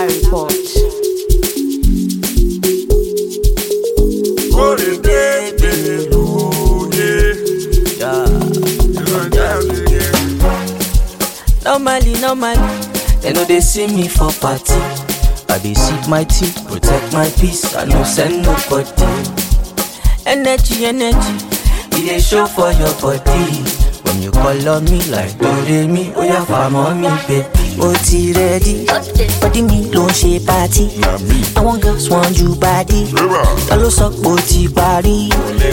Report. Kórè dédé lóye. Normally, normally, they know they see me for party. I dey sip my tea, protect my peace. I no send nobody. Energy, energy, it dey show for your body. When you call on me like Doremi, oh yeah, farm on me, baby. ó ti rẹ́dí bọ́dí mi ló ń ṣe pátí àwọn girls want you body ta ló sọ pé ó ti parí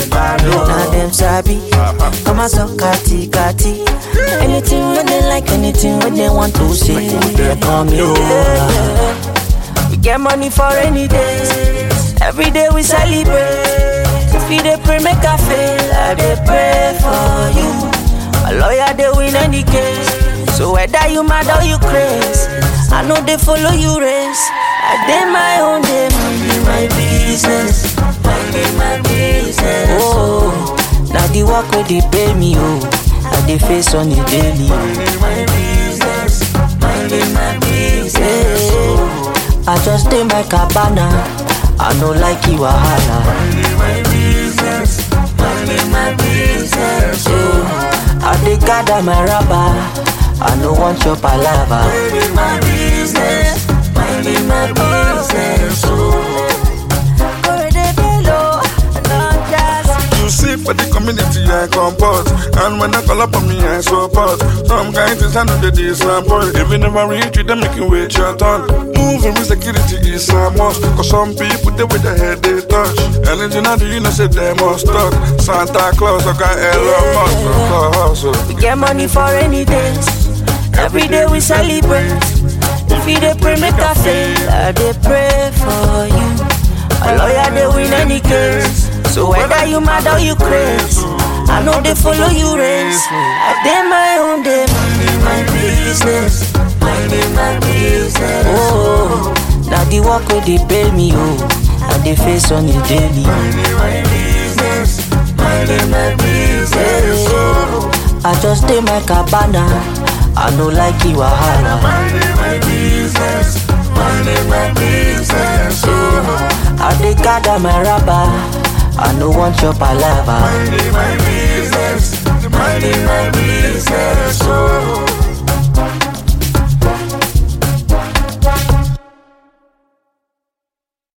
na dem sabi kọ́ máa sọ kàtìkàtì anything wey dey like anything wey dey want to say dey call me over. We get money for rainy days. Every day we celebrate. If you dey pray, make I fail. I dey pray for you. A lawyer dey win any case. So whether you mad or you craze, I know they follow you race. I dey my own day, minding my business, minding my business. Oh, now the work where they pay me, oh, I dey face on the daily. Minding my business, minding my business. Oh, I just dey my cabana, I no like you wahala. Minding my business, minding my business. Oh, I dey gather my rubber. I no want your palava. Minding my business, minding my business. Oh, Korede bello, not just. You see for the community I comport And when I call up on me I support Some kind things I know they disappoint If you never reach you, they make you wait your turn Moving with security is a must Cause some people they with their head they touch Anything I do you know say they must talk Santa Claus I got Elon Musk for hustle We get money for rainy days. Every day we celebrate. If you dey pray, make I fail. I dey pray for you. A lawyer dey win any case. So whether you mad or you craze, I know they follow you race. I dey my own day, minding my business, minding my business. Oh, now the work where they pay me, oh, I dey face on the daily. Minding my business, minding my business. Oh, I just dey my cabana. I no like you wahala. Minding my business, minding my business. Oh, I dey gather my rubber. I no want your palava. Minding my business, minding my business, oh